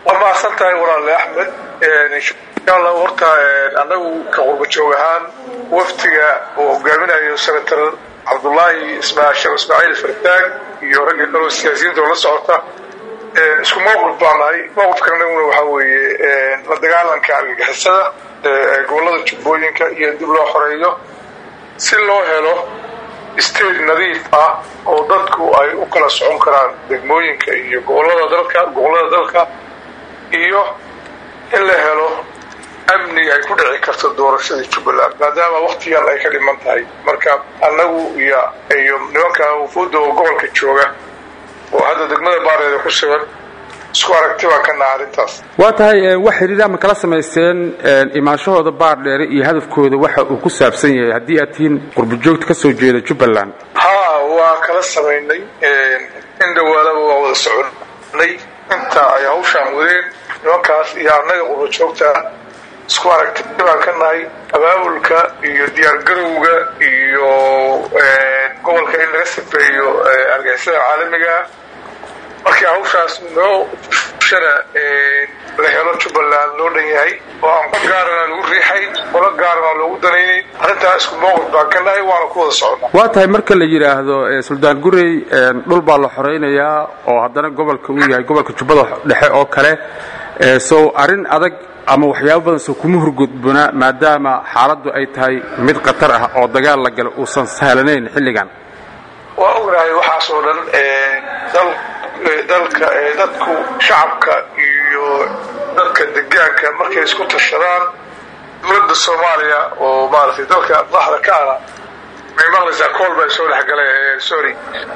waa mahadsan tahay walaale axmed insha allah horta annagu ka qurba joog ahaan waftiga uu hogaaminayo senator cabdullaahi sheekh ismaaciil fartaag iyo ragga kaloo siyaasiyiinta oo la socota isku mowqif baa nahay mowqifkan anaguna waxaa weeye la dagaalanka argagixisada gobollada jubbooyinka iyo dib loo xoreeyo si loo helo state nadiif ah oo dadku ay u kala socon karaan degmooyinka iyo gobollada dalka gobollada dalka iyo in la helo amni ay ku dhici karto doorashadii jubbaland maadaama wakti yar ay ka dhiman tahay marka annagu iyo iyo nimanka wufuudda oo gobolka jooga oo hadda degmada baareeda ku sugan isku aragti baan ka naha arrintaas waa tahay wax xiriir ama kala samaysteen imaanshahooda baardheere iyo hadafkooda waxa uu ku saabsan yahay haddii aad tihiin qurbajoogta ka soo jeeda jubbaland haa waa kala samaynay in dhawaalaba waa wada soconay inta ay hawshaan wadeen nimankaas iyo annaga qurbajoogta isku aragti baan ka nahay abaabulka iyo diyaargarowga iyo gobolka in laga sifeeyo argixisada caalamiga markii hawshaas noo fushana la helo jubbaland loo dhan yahay oo aan qol gaarana lagu riixay qolo gaarana loogu danaynayn arrintaa isku mowqif baan ka nahay waana ku wada soconnaa waa tahay marka la yidhaahdo suldaan gurey dhul baa la xoraynayaa oo haddana gobolka uu yahay gobolka jubbada dhexe oo kale sow arrin adag ama waxyaabo badan soo kuma hurgudbuna maadaama xaaladdu ay tahay mid khatar ah oo dagaal la galo uusan sahlanayn xilligan waa ognahay waxaas oo dhan dalka dadku shacabka iyo dadka degaanka markay isku tashadaan dowladda soomaaliya oo maaragtay dalka madaxda ka ana may maqlaysaa kool baa soo dhexgalay sorry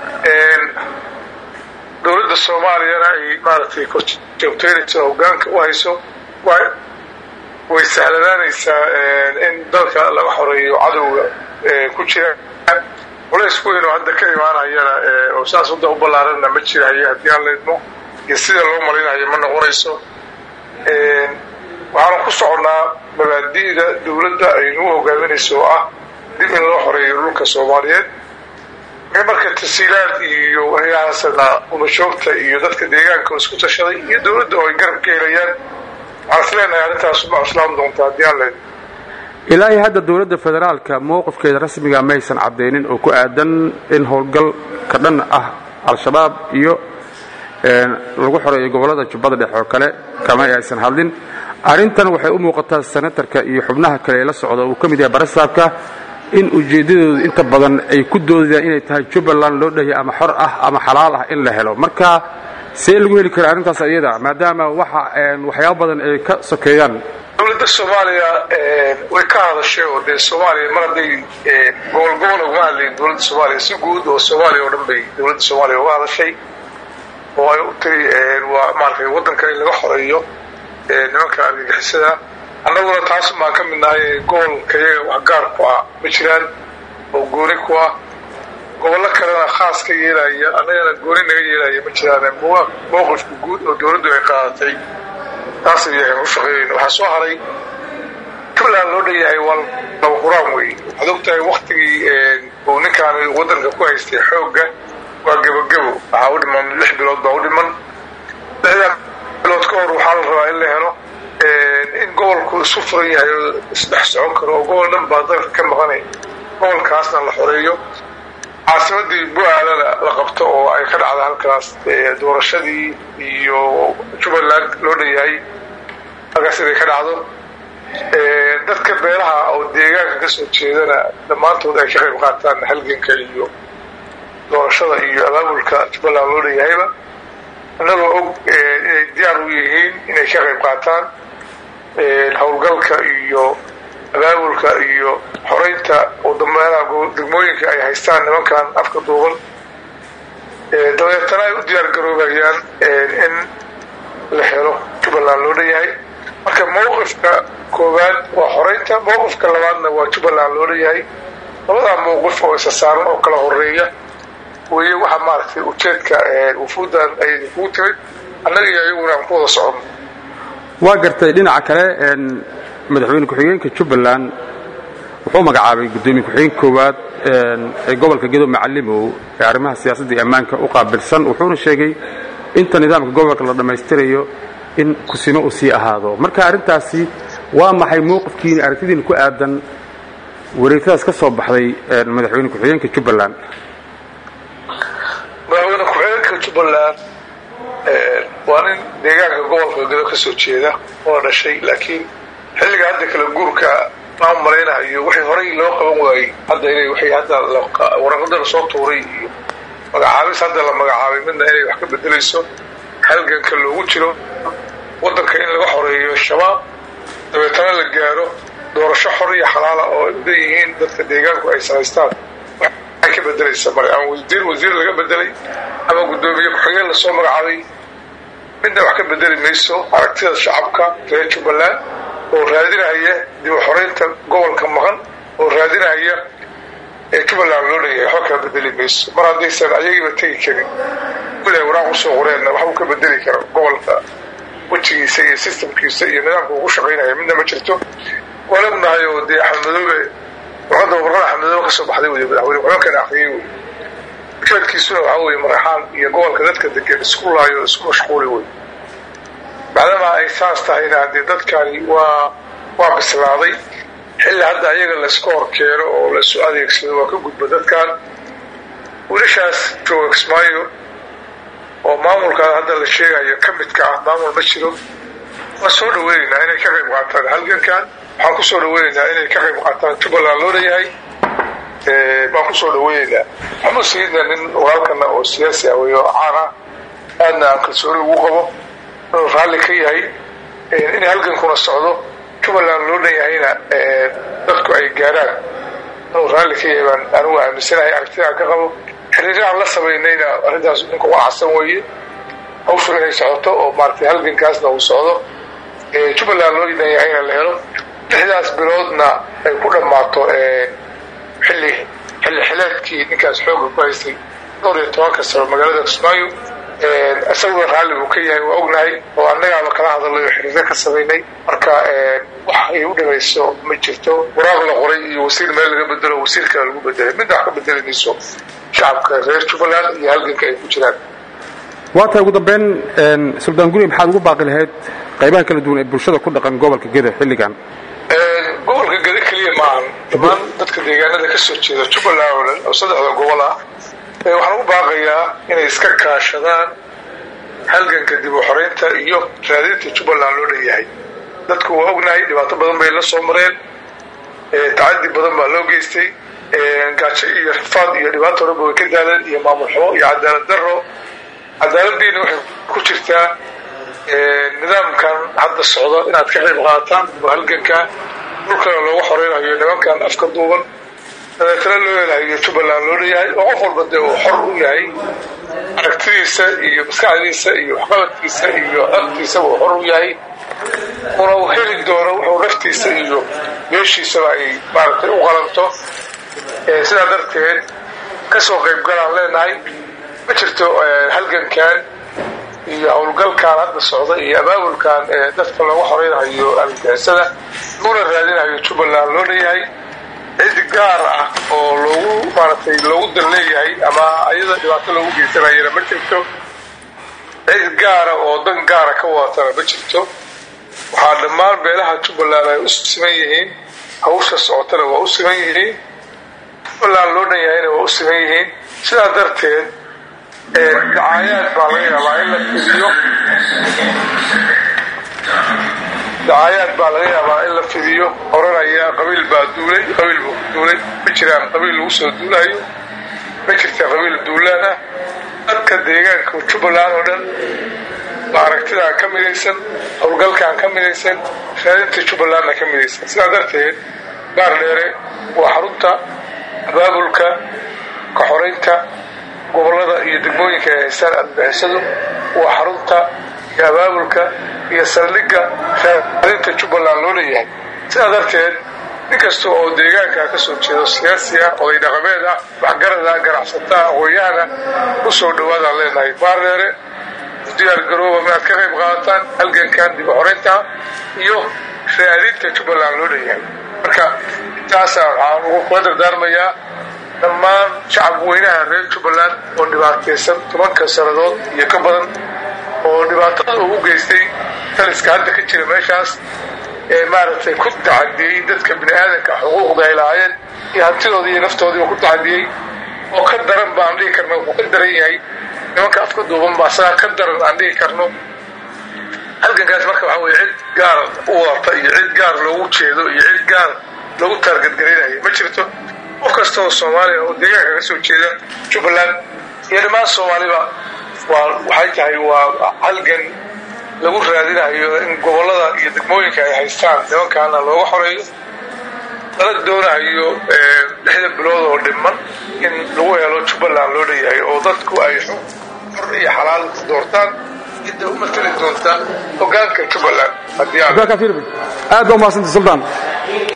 dowladda soomaaliyana ay maaragtay korjoogteynayso hogaanka u hayso way sahlanaanaysaa in dalka laga xoreeyo cadowga ku jira culays weyn oo hadda ka imaanayana oo saas wadda u ballaaranna ma jirahayo haddii aan laydmo iyo sida loo malinayo ma noqonayso waxaanu ku soconnaa mabaadi'da dowladda ay nagu hogaaminayso oo ah dib in loo xoreeyo dhulka soomaaliyeed marka tasiilaad iyo waxyahaasna umashoogta iyo dadka deegaanka oo isku tashaday iyo dowladda oo ay garab ka helayaan waxaan is leenahay arrintaas ma islaam doonta haddii aan laydmo ilaahay hadda dowladda federaalka mowqifkeeda rasmiga maysan caddaynin oo ku aadan in howlgal ka dhan ah al-shabaab iyo lagu xoreeyo gobollada jubbada dhexe oo kale kama aysan hadlin arrintan waxay u muuqataa senatarka iyo xubnaha kale ee la socda uu ka mid yahay barasaabka in ujeeddadoodu inta badan ay ku doodayaan inay tahay jubbaland loo dhahya ama xor ah ama xalaal ah in la helo marka see lagu heli kara arrintaas iyada maadaama waxa waxyaabo badan ay ka sokeeyaan dowladda soomaaliya way ka hadashay oo dee soomaaliya mar hadday gobol gobol ugama hadlayin dowladda soomaaliya si guud oo soomaaliya oo dhan bay dowladda soomaaliya uga hadashay oo ay u tiri waa maaragtay waddanka in laga xoreeyo nimanka argagixisada annaguna taas baan ka mid nahay gobolka iyaga wax gaar ku ah ma jiraan oo gooni ku ah gobollo kalena khaas ka yeelaya annagana gooni naga yeelaya ma jiraan mowqifka guud oo dowladdu ay qaadatay taasay yahay u shaqeeyeyna waxaa soo haray jubbaland loo dhan yahay waa laba quraan weeye waxaad ogtahay waktigii uu ninkaan waddanka ku haystay xoogga waa gebogebo waxaa u dhiman lix bilood baa u dhiman lixdan bilood ka hor waxaa la rabaa in la helo in gobolku isu furan yahay oo isdhex socon karo oo gobol dhan baa dalka ka maqanay gobolkaasna la xoreeyo caasimadii bu-aalana la qabto oo ay ka dhacda halkaas doorashadii iyo jubbaland loo dhan yahay halkaas inay ka dhacdo dadka beelaha oo deegaanka ka soo jeedana dhammaantood ay ka qayb qaataan halganka iyo doorashada iyo abaabulka jubbaland loo dhan yahayba annagoo og inay diyaar u yihiin inay ka qayb qaataan howlgalka iyo abaabulka iyo xoreynta degmooyinka ay haystaan nimankan afka duuban dabeetana ay u diyaar garoobayaan in la helo jubbaland loo dhan yahay marka mowqifka koowaad waa xoreynta mowqifka labaadna waa jubbaland loo dhan yahay labadaa mowqif oo isa saaran oo kala horeeya weye waxa maaragtay ujeedka wufuuddan ay idinkugu timid annaga iyo iyaguna aan ku wada socono waa gartay dhinaca kale madaxweyne ku-xigeenka jubbaland wuxuu magacaabay guddoomiye ku-xigeenka koowaad ee gobolka gedo macalimow ee arrimaha siyaasadda iyo ammaanka u qaabilsan wuxuuna sheegay inta nidaamka gobolka la dhammaystirayo in kusimo uu sii ahaado marka arrintaasi waa maxay mowqifkiini aragtidiina ku aadan wareegtadaas ka soo baxday madaxweyne ku-xigeenka jubbaland madaxweyne ku-xigeenka jubbaland waa nin deegaanka gobolka gado ka soo jeeda oo dhashay laakiin xilliga hadda kala guurka maan malaynahayo wixii horay loo qaban waayey hadda inay waxay hadda waraqada lasoo tuuray iyo magacaabis hadda la magacaabay midna inay wax ka bedelayso halganka loogu jiro waddanka in laga xoreeyo shabaab dabeetana la gaaro doorasho xor iyo xalaala oo ay mudan yihiin dadka deegaanku ay samaystaan waxay ka bedelaysa mare ama wasiir wasiir laga bedelay ama guddoomiye ku-xigeen lasoo magacaabay midna wax ka bedeli mayso aragtida shacabka reer jubbaland oo raadinahaya dib u xoreynta gobolka maqan oo raadinahaya ee jubbaland loo leeyahay waxba kala bedeli mayso mar haddaysan ayagiiba tegi karin wilaay waraaq usoo qoreenna waxbuu ka bedeli kara gobolka wejigiisa iyo sistamkiisa iyo nidaamka ugu shaqaynaya midna ma jirto waan ognahay oo dee axmed madoobe warqadda warqada axmed madoobe kasoo baxday wey madaxweyne ku-xigeenkana akriyey wey ujeedkiisuna waxaa weeye maraxaan iyo gobolka dadka degan isku laayo isku mashquuli wey maadaama ay saas tahayna dee dadkani waa waa bislaaday xilli hadda ayaga layska hor keeno oo laysu adeegsado waa ka gudbo dadkan wiilashaas jooga kismaayo oo maamulkaa hadda la sheegayo ka midka ah maamul ma jiro waan soo dhaweynaynaa inay ka qayb qaataan halgankan waxaan kusoo dhaweynaynaa inay ka qayb qaataan jubbaland loo leeyahay baan kusoo dhaweynaynaa maxamuud sayidna nin walaalkana oo siyaasi ah wey oo caan ah aadna aan kalsooni lagu qabo inuu raalli ka yahay in halgankuna socdo jubbaland loo leeyahayna dadku ay gaaraan inuu raalli ka yahay baan anigu aaminsanahay aragtida aan ka qabo xiriiraan la samaynayna arrintaas ninka uga cadsan weeye hawshuna inay socoto oo maaratay halgankaasna uu socdo jubbaland loo leeyahayna la helo lixdaas biloodna ay ku dhammaato xilli xilli xileedkii ninkaas xooga ku haystay dhowr iyo tobanka sano magaalada kismaayo isaguna raalli buu ka yahay waa ognahay oo annagaaba kala hadalay oo xiriiryo ka samaynay marka wax ay u dhimayso ma jirto waraaq la qoray iyo wasiir meel laga bedelo wasiir kale lagu bedelay midna wax ka bedeli mayso shacabka reer jubbaland iyo halganka ay ku jiraan waa tahay ugu dambeyn suldaan guri maxaad ugu baaqi lahayd qaybaha kala duwan ee bulshada ku dhaqan gobolka geda xilligan gobolka geda keliya maahan dhammaan dadka deegaanada ka soo jeeda jubbaland oo dhan oo saddexda gobol ah waxaan ugu baaqayaa inay iska kaashadaan halganka dib u xoreynta iyo raadinta jubbaland loo leeyahay dadku waa ognahay dhibaato badan bay la soo mareen tacadi badan baa loo geystay gaajo iyo rafaad iyo dhibaato dhanba way ka daaleen iyo maamul xumo iyo cadaalad daro cadaaladdiina waxay ku jirtaa nidaamkan hadda socdo inaad ka qayb qaataan oo halganka dhulkana looga xoreynayo nimankan afka duuban dabeetana loo helahayo jubbaland loo leeyahay oo qof walba dee uu xor u yahay aragtidiisa iyo maskaxdiisa iyo waxqabadkiisa iyo aftiisaba uu xor u yahay una uu heli doono wuxuu naftiisa iyo beeshiisaba ay maaragtay u qalanto sidaa darteed kasoo qaybgalaan leenahay ma jirto halgankan iyo howlgalkan hadda socda iyo abaabulkan dadka looga xoreynayo argagixisada laguna raadinayo jubbaland loo leeyahay cid gaar ah oo loogu maaragtay loogu dan leeyahay ama ayada dhibaato loogu geysanayana ma jirto cid gaara oo dan gaara ka wadatana ma jirto waxaa dhammaan beelaha jubbaland ay u siman yihiin hawsha socotana waa u siman yihiin jubbaland loo dhan yahayna waa u siman yihiin sidaa darteed dacaayaad baa laga yaabaa in la fidiyo dacaayaad baa laga yaabaa in la fidiyo oranaya qabiil baa duulay qabiil buu ku duulay ma jiraan qabiil lagu soo duulayo ma jirta qabiil duulaana dadka deegaanka jubbaland oo dhan baa aragtidaan ka midaysan howlgalkaan ka midaysan raadinta jubbalandna ka midaysan sidaa darteed gaar dheere waa xarunta abaabulka ka xoraynta gobollada iyo degmooyinka ay haystaan adbixisadu waa xarunta iyo abaabulka iyo saldhigga raadinta jubbaland loo leeyahay sidaa darteed nin kasta oo deegaanka ka soo jeedo siyaasi ah oday dhaqameed ah waxgarada ganacsataa aqoon-yahana u soo dhawaadaan leenahay baardheere diyaar garooba inaad ka qayb qaadataan halgankan dib u xoreynta iyo raadinta jubbaland loo leeyahay marka intaasa waxaan ugu kula dardaarmayaa dhammaan shacab weynaha reer jubbaland oo dhibaataysan tobanka sannadood iyo ka badan oo dhibaatada ugu geystay taliska hadda ka jira meeshaas ee maaragtay ku tacadiyey dadka bini aadanka xuquuqda ay lahaayeen iyo hantidoodii iyo naftoodiiba ku tacadiyey oo ka daran baan dhihi karno wuxuu ka daran yahay nimanka afka duuban baa sagaa ka daran aan dhihi karno halgankaas marka waxaa weye cid gaar u wadata iyo cid gaar loogu jeedo iyo cid gaar loogu taargadgaraynayo ma jirto qof kasta oo soomaaliya oo deegaanka ka soo jeeda jubbaland iyo dhammaan soomaaliba waa waxay tahay waa halgan lagu raadinayo in gobollada iyo degmooyinka ay haystaan nimankaana looga xoreeyo lala doonayo lixda bilood oo dhiman in lagu helo jubbaland loo leeyahay oo dadku ay xor iyo xalaal ku doortaan cidda u matali doonta hogaanka jubbaland aad baa umahadsanta suldaan